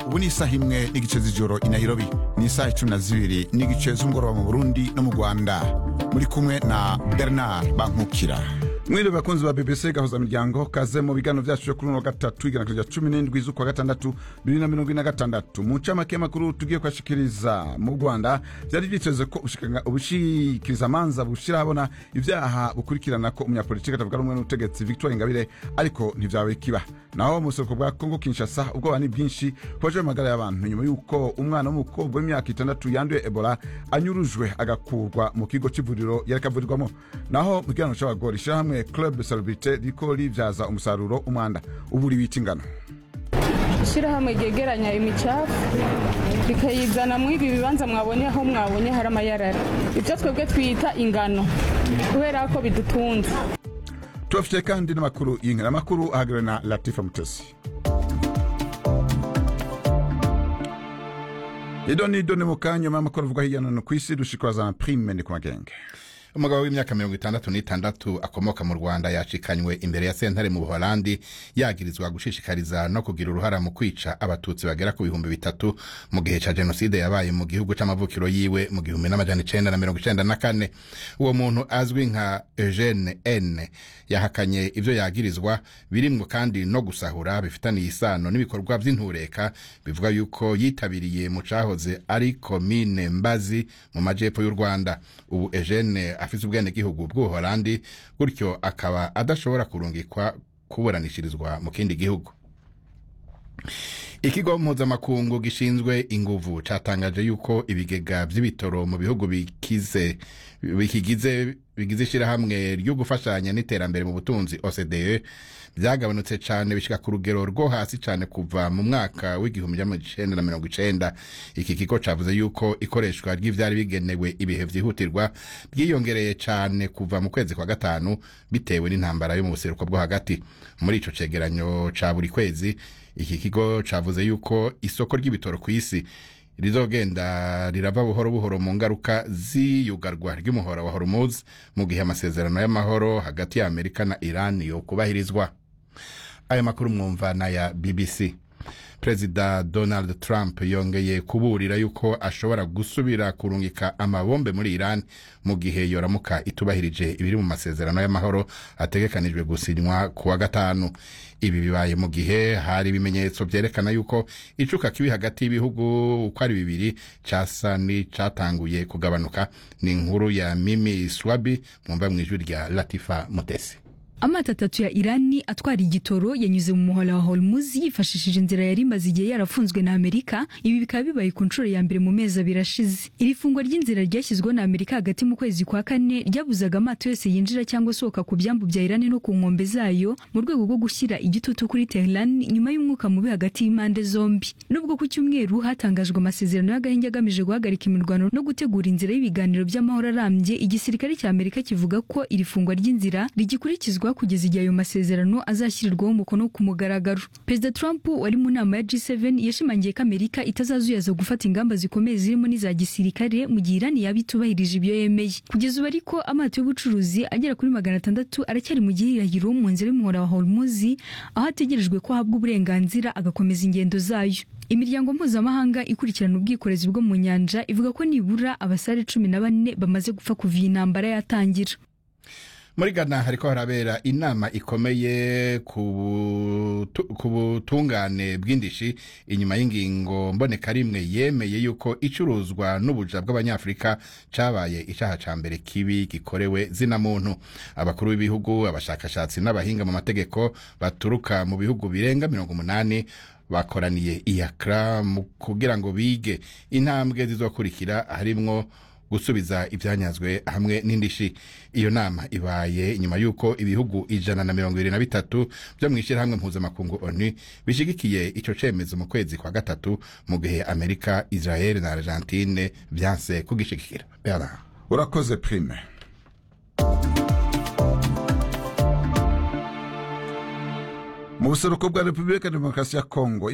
ubu ni isaha imwe n'igice z'ijoro i nairobi ni isaha icumi na zibiri n'igice z'umugoroba mu burundi no mu rwanda muri kumwe na bernard bankukira mwiriwe bakunzi ba bbc gahuza miryango kaze mu biganiro vyacu vyo kuri uno wa gatatu igenekerezo rya cumi n'indwi z'ukwa gatandatu bibiri na mirongo ine na gatandatu mu ncamake y'amakuru tugiye kwashikiriza mu rwanda vyari vyiteze ko ubushikanga- ubushikirizamanza bushira habona ivyaha bukurikirana ko umunyapolitiki atavuga rumwe n'ubutegetsi victoire ingabire ariko ntivyawe kiba naho mu buseruko bwa kongo kinshasa ubwoba ni bwinshi kubaje amagara y'abantu nyuma y'uko umwana w'umukobwa w'imyaka itandatu yanduye ebola anyurujwe agakurwa mu kigo c'ivuriro yariko avurirwamo naho mu kiganiro c'abagore ishirahamwe club celebrite riko rivyaza umusaruro umwanda uburi wita ingano ishyirahamwe ryegeranya imicafu rikayizana muri ibi bibanza mwabonye aho mwabonye hari amayarara ibyo twebwe twita ingano kubera ko bidutunze tubafitiye kandi n'amakuru y'inkera amakuru ahagariwe na latifa mutesi ido ni ido ni mu kanya nyuma y'amakuru avugwa hirya no hino ku isi dushikwaza prime ni ku magenge umugabo w'imyaka mirongo itandatu n'itandatu akomoka mu rwanda yashikanywe imbere ya sentare mu buholandi yagirizwa gushishikariza no kugira uruhara mu kwica abatutsi bagera ku bihumbi bitatu mu gihe ca jenoside yabaye mu gihugu c'amavukiro yiwe mu gihumbi n'amajana icenda na mirongo icenda na kane uwo muntu azwi nka eugene n yahakanye ivyo yagirizwa birimwo kandi no gusahura bifitaniye isano n'ibikorwa vy'intureka bivuga yuko yitabiriye mu cahoze ari komine mbazi mu majepfo y'u rwanda ubu eugene afise ubwenegihugu bw'ubuholandi gutyo akaba adashobora kurungikwa kuburanishirizwa mu kindi gihugu ikigo mpuzamakungu gishinzwe inguvu catangaje yuko ibigega vy'ibitoro mu bihugu bikize bikigize bigize ishirahamwe ryo gufashanya n'iterambere mu butunzi OCDE vyagabanutse cane bishika ku rugero rwo hasi cane kuva mu mwaka w'igihumbi c'amajana na mirongo icenda iki kigo cavuze yuko ikoreshwa ry'ivyari bigenewe ibihe vyihutirwa ryiyongereye cane kuva mu kwezi kwa gatanu bitewe n'intambara yo mu buseruko bwo hagati muri ico cegeranyo ca buri kwezi iki kigo cavuze yuko isoko ry'ibitoro ku isi rizogenda rirava buhoro buhoro mu ngaruka z'iyugarwa ry'umuhora wa hormuz mu gihe amasezerano y'amahoro hagati ya amerika na iran yo kubahirizwa aya makuru mwumva n'aya bbc perezida donald trump yongeye kuburira yuko ashobora gusubira kurungika amabombe muri iran mu gihe yoramuka itubahirije ibiri mu masezerano y'amahoro ategekanijwe gusinywa ku wa gatanu ibi bibaye mu gihe hari ibimenyetso vyerekana yuko icuka kibi hagati y'ibihugu uko ari bibiri casa n'icatanguye kugabanuka ni inkuru ya mimi swabi mwumva mw'ijwi rya latifa mutesi amato atatu ya irani atwara igitoro yanyuze mu muhora wa hormuz yifashishije inzira yari imaze igihe yarafunzwe na amerika ibi bikaba bibaye ku nshuro ya mbere mu mezi abiri ashize iri fungwa ry'inzira ryashyizweho na amerika hagati mu kwezi kwa kane ryabuzaga amato yose yinjira cyangwa asohoka ku byambu bya irani no ku nkombe zayo mu rwego rwo gushyira igitutu kuri tehran nyuma y'umwuka mubi hagati y'impande zombi nubwo ku cyumweru hatangajwe amasezerano y'agahenge agamije guhagarika imirwano no gutegura inzira y'ibiganiro by'amahoro arambye igisirikare cya amerika kivuga ko iri fungwa ry'inzira rigikurikizwa kugeza igihe ayo masezerano azashyirirwaho umukono ku mugaragaro perezida trump wari mu nama ya g7 yashimangiye ko amerika itazazuyaza gufata ingamba zikomeye zirimo n'iza gisirikare mu gihe irani yaba itubahirije ibyo yemeye kugeza ubu ariko amato y'ubucuruzi agera kuri magana atandatu aracyari mu gihirahiro mu nzira y'umuhora wa hormuzi aho ategerejwe ko ahabwa uburenganzira agakomeza ingendo zayo imiryango mpuzamahanga ikurikirana ubwikorezi bwo mu nyanja ivuga ko nibura abasare cumi na bane bamaze gupfa kuva iyi ntambara yatangira muri ghana hariko harabera inama ikomeye ku butu- ku butungane bw'indishi inyuma y'ingingo mboneka rimwe yemeye yuko icuruzwa n'ubuja bw'abanyafurika cabaye icaha ca mbere kibi gikorewe zina muntu abakuru b'ibihugu abashakashatsi n'abahinga mu mategeko baturuka mu bihugu birenga mirongo umunani bakoraniye iyakra mu kugira ngo bige intambwe zizokurikira harimwo gusubiza ibyanyazwe hamwe n'indishi iyo nama ibaye inyuma y'uko ibihugu ijana na mirongo ibiri na bitatu byo mu ishyirahamwe mpuzamakungu onu bishigikiye ico cemezo mu kwezi kwa gatatu mu gihe amerika israel na argentine vyanse kugishigikira Bernard. urakoze prime mu buseruko bwa repubulika ya demokarasi ya kongo